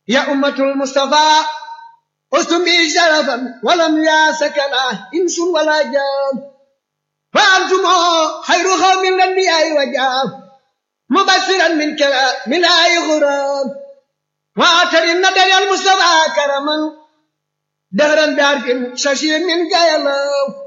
يا أمة المصطفى أستم بي شرفا ولم ياسكنا إنس ولا جان فأنتم خير قوم الأنبياء وجاه مبشرا من كلام من آي غرام وآتر النبي المصطفى كرما دهرا بعرف ششير من قيلو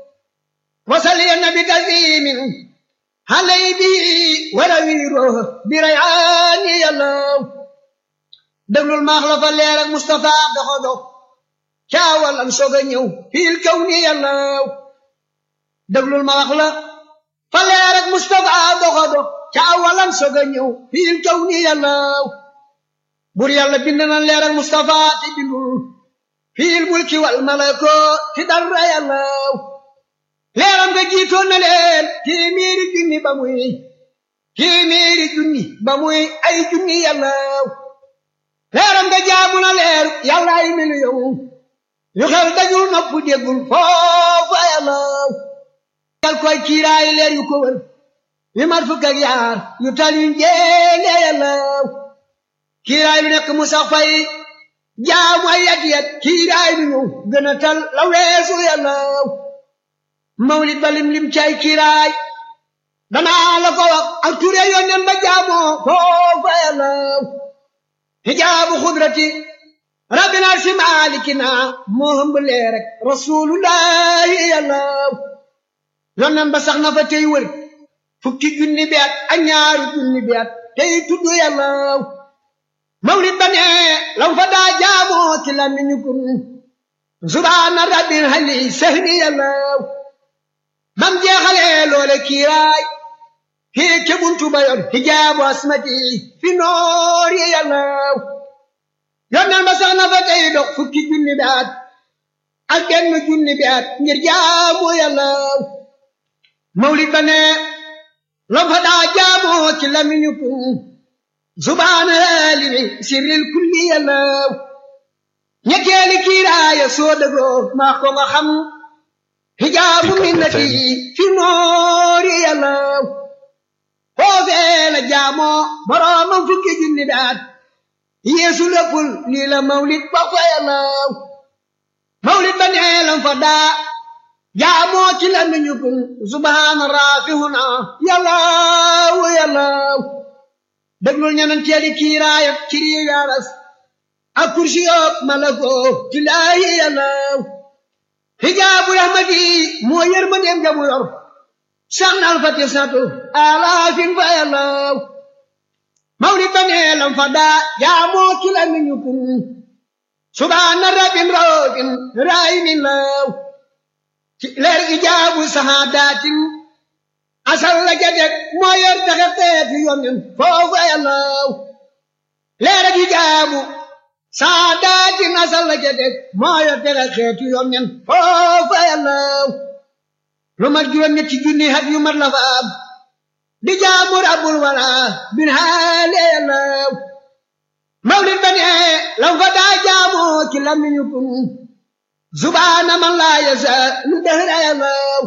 وصلي النبي تسليم علي به ورويره بريعان يلو déglul maax la fa leer ak Moustapha doxo dox caawal am soog a ñëw fiil kaw ni yàllaw déglul ma wax la fa leer ak Moustapha doxo dox caawal am soog a ñëw fiil kaw ni yàllaw bur yàlla bind na leer ak Moustapha te bindul fiil mulki wal malako ti dara yàllaw leeram nga jiitoon na leen téeméeri junni ba muy téeméeri junni ba muy ay junni yàllaw leeram nga jaamu na leer yàlla ay miliyoŋ yu xel dajul nopp déggul foofa yàlla yal koy kiiraay leer yu ko wër yu mat fukk ak yaar yu tal yu njéene yàlla kiiraay lu nekk mu sax fay jaamu ay yat yat kiiraay lu ñëw gën a tal la weesu yàlla mawlid ba lim lim cay kiiraay danaa la ko wax ak ture yónneen ba jaamoo foofa yàlla hijaabu xudrati rabbina si maalikina moo hëmb leer rek rasulullahi yàlla yonnan ba sax na fa tey wër fukki junni bi at ak ñaari junni bi at tey tudd yàlla mawlid ba ne lam fa daa jaamoo ci lamiñu kun subhaana rabbil hali sahni yàlla bam jeexalee loole kiiraay hii ke buntu ba yor hijaabu asmati fi noori yàlla yonneen ba sax na fa tey dox fukki junni bi at ak benn junni bi at ngir jaamu yàlla mawlid ba ne lam fa daa jaamoo ci lamiñu kun subhaana limi sirril kulli yàlla ñetteeli kiiraaya soo dëgoo maa ko nga xam hijaabu minnati fi noori yàlla foofee la jaamoo boroomam fukki junni daat yeesu léppul lii la mawlid ba fa yàlla mawlid ba neelam fa daa jaamoo ci la nuñu kun subhaana raafihuna yàllaaw yàllaaw déglul ñanan teeli kiiraayat ci rii yaaras ak kursi yoog malako ci laayi yàllaaw hijaabu rahmati moo yërmandeem jamu yor sannal fa tisatu alaafin fa yàllaw mawlid ba neelam fa daa jaamoo ci la miñu kun subhaana rabbin roogin raayimin law ci leer ijaabu sahaadatin asal la jadek moo yor taxe teeti yonen foofa yàllaw leer ijaabu sahaadatin asal la jadek moo yor taxe xeeti yonen foofa yàllaw lu mat juróom ñetti junni hat yu mat la fa am di jaamu rabbul wala bin haale yàllaw mawlid ba ne lam fa daa jaamoo ci lamiñu kun subhaana man laa yasa lu dëhra yàllaw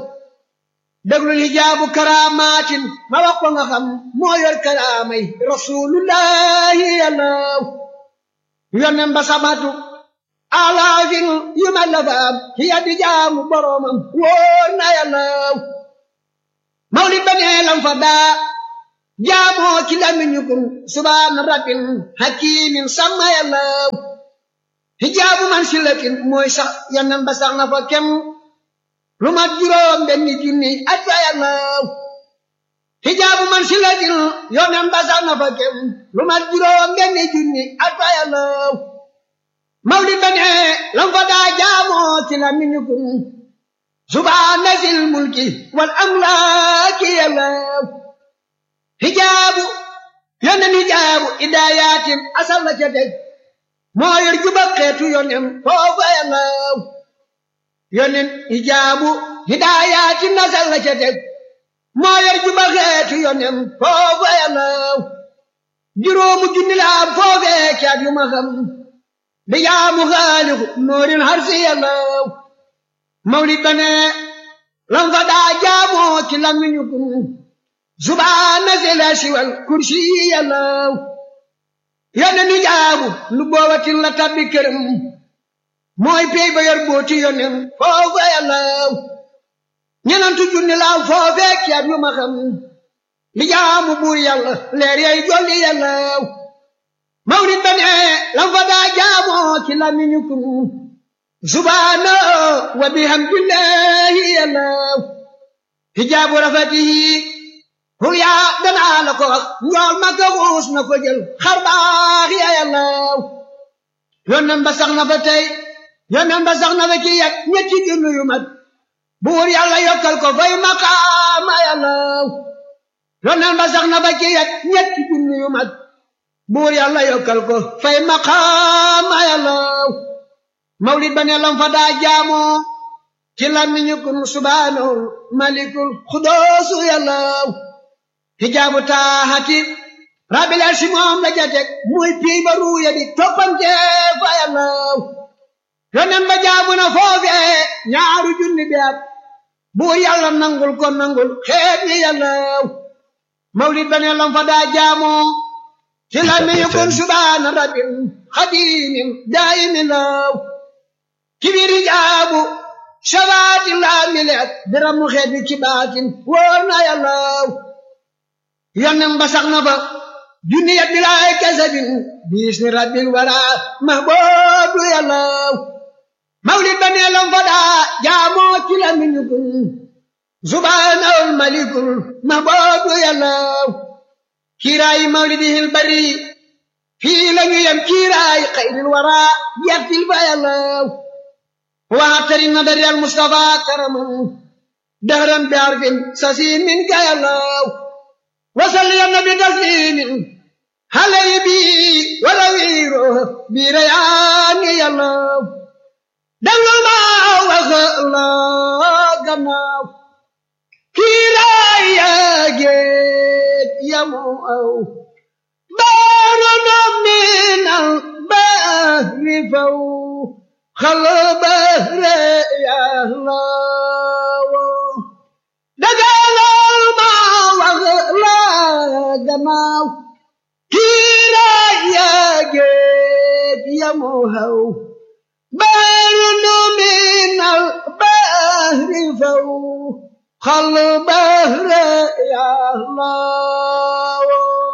déglul hijaabu karaamaatin ma wax ko nga xam moo yor karaamay rasulullahi yàllaw yonnen ba sabatu alaafin yu ma la faam ci yaddi jaamu boroomam wóor na yàllaw mawlid ba nee lam fa daa jaamoo ci lamiñu kun subhaana rabbin hakimin sama yàllaw hijaabu man silatin mooy sax yonnen ba sax na fa kem lu mat juróom benni junni at fa yàllaw hijaabu man silatin yonnen ba sax na fa kem lu mat juróom benni junni at fa yàllaw mawlid ba ne lam fa daa jaamoo ci la miñu kun subhaana zil mulki wal amlaaki yàllaw hijaabu yonen hijaabu idaayatin asal la ca teg moo yor juba xeetu yonen foofa yàllaw yonen hijaabu hidaayatin asal la ca teg moo yor juba xeetu yonen foofa yàllaw juróomu junni la am foofee caat yu ma xam di jaamu xaaliku noorin harsi yàllaw mawlid ba ne lam fa daa jaamoo ci lamiñu kun subhaana zila siwal kursi yàllaw yónne nu jaar jaabu lu boobatin la tabbi këram mooy pey ba yor booti yonen foofa yàllaw ñenantu junni laaw foofee ceeb yu ma xam li jaamu buur yàlla leer yay jolli yàllaw mawlid ba ne lam fa daa jaamoo ci lamiñu kun subhaana wa bihamdillahi yàllaw hijaabu rafatihi hul yaa danaa la ko wax njool ma ko xuus na ko jël xar baax ya yàllaw yonen ba sax na fa tey yonen ba sax na fa ci yet ñetti junni yu mat buur yàlla yokkal ko fay maqaama yàllaw yonen ba sax na fa ci yet ñetti junni yu mat buur yàlla yokkal ko fay maqaama yàllaw mawlid ba ne lam fa daa jaamoo ci làmmiñu kun subhaanahu malikul xudoosu yàllaw hijaabu taaxati rabil arsi moom la jatek muy pii ba ruuya di toppante fa yàllaw yonen ba jaabu na foofee ñaaru junni bi at buur yàlla nangul ko nangul xeet yi yàllaw mawlid ba ne lam fa daa jaamoo ci làmmiñu kun subhaana rabbil xadimin daayimin law kibir hijaabu shabaati laa mileet biramu xeet bi ci baatin wóor na yàllaw yonen ba sax na fa junni yat bilaay kasabin biis ni rabbil wara mahboobu yàllaw mawlid ba nee lam fa daa jaamoo ci la miñu kun subhaanahul malikul mahboobu yàllaw kiiraayi mawlidihil bari fii la ñu yem kiiraayi xayril wara yertil fa yàllaw waatari nadari al mustafa karaman dahran bi arfin sasiin min ka yàllaw wasal ya nabi taslimin halay bi wala wiiro bi rayaani yàllaw danga ma wax la gannaaw kiiraay yaa géej yamu aw baaru doom minal bahri faw xal bahre yàllaw dagalal ma wax la gannaaw kiiraay yaa géej yamu aw baaru doom minal bahri faw xal bahre yàllaw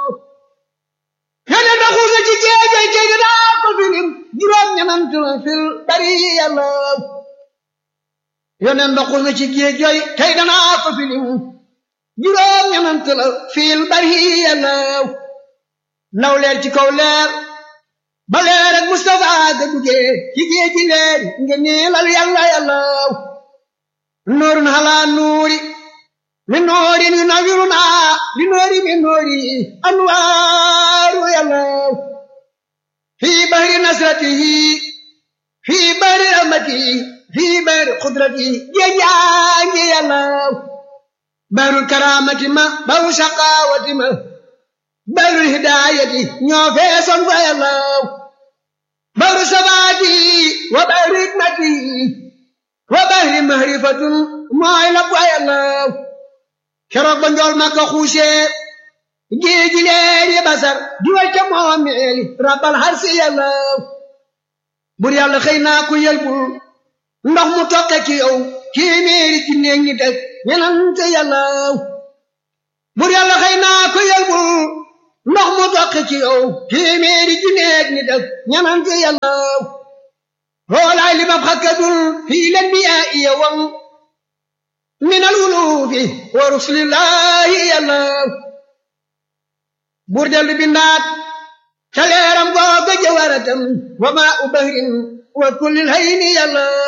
yone da xuusa ci géejay tey daa ko filim juróom ñanant la fil bari yàllaw yone da xuusa ci géejay tey danaa ko filim juróom ñanant la fil bari yàllaw naw leer ci kaw leer ba leer ak Mustafa ga duggee ci géeji leer nga niilal yàlla yàllaw nuurun halaa nuuri min noorin yunawwiruna li noori min noori anwaaru yàllaw fii bahri nasratihi fii bahri rahmatihi fii bahri qudratihi géejaangi yàllaw bahrul karaamati ma bahru shaqaawati ma bahrul hidaayati ñoo feesoon fa yàllaw bahru sabaati wa bahri hikmati wa bahri mahrifatun mooy la fa yàllaw keroog ba njool ma ko xuusee géeji leer yi basar diwal ca moomeeli rabbal harsi yàllaw bur yàlla xëy naa ku yelbul ndox mu toqe ci yow téeméeri ci néeg ñi teg ñenante yàllaw bur yàlla xëy naa ku yelbul ndox mu toqe ci yow téeméeri ci néeg ñi teg ñenante yàllaw hoolaay li ma xakkadul fii len bi yaa iya wang min alwulufi wa rusulillahi yàllaw buur dellu bindaat ca leeram googa jawaratam wa maa u bahrin wa kullil hayni yàllaw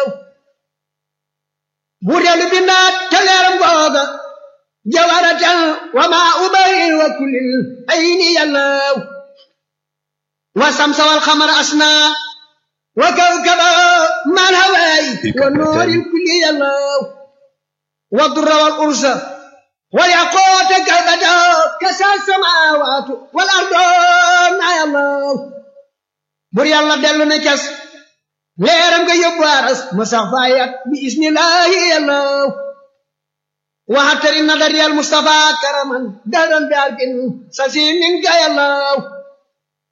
buur dellu bindaat ca leeram googa jawaratam wa maa u bahrin wa kullil hayni yàllaw wa samsa wal xamara asna wa kawkaba mal hawaay wa nooril kulli yàllaw والضر والأرز والياقوت كالبدا كسى السماوات والأرض يا الله بر يلا دلو نكس ليرم كي يبارس مسافايات بإذن الله يا الله وحتر النظر يا المصطفى كرما دارا بأرك سسيم منك يا الله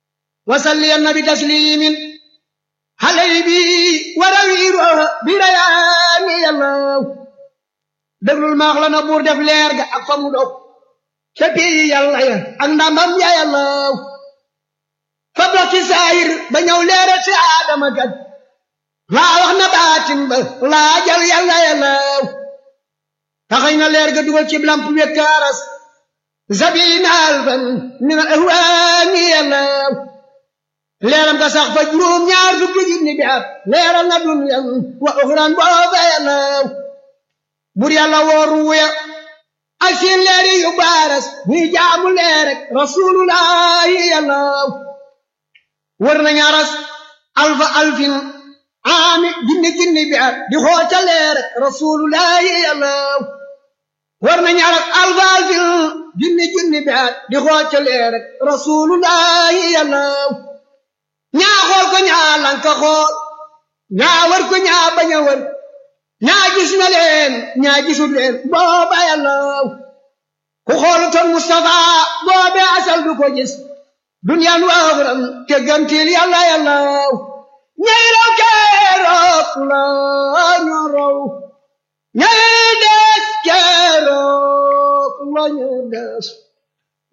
wasalli annabi taslimin xalay bi warawiiro bi rayaani yàllaw déglul maax la na buur def leer ga ak fa mu dog ca pii yàlla ya ak ndamam ya yàllaw fa bokki saayir ba ñëw leeral si aadama kat laa wax na baatin ba laa jal yàlla yàllaw taxañ na leer ga dugal ci lamp wekkaaras zabina alfan min al ahwaani yàllaw leeram ga sax fa juróom ñaar fukki junni bi at leeral na dunyan wa uxran booba yàllaw bur yàlla wooru wuya ak seen leeri yu baaras ñuy jaamu leer rek rasulullahi yàllaw wër na ñaaras alfa alfin aami junni junni bi at di xoota leer rek rasulullahi yàllaw wër na ñaaras alfa alfin junni junni bi at di xoota leer rek rasulullahi yàllaw ñaa xool ko ñaa lanka xool ñaa wër ko ñaa bañ a wër ñaa gis na leen ñaa gisul leen booba yàllaw ku xoolutoon Mustafa boobe asal du ko gis duniyaan waaxuram te gantil yàlla yàllaw ñay raw keroog la ñu raw ñay des keroog la ñu des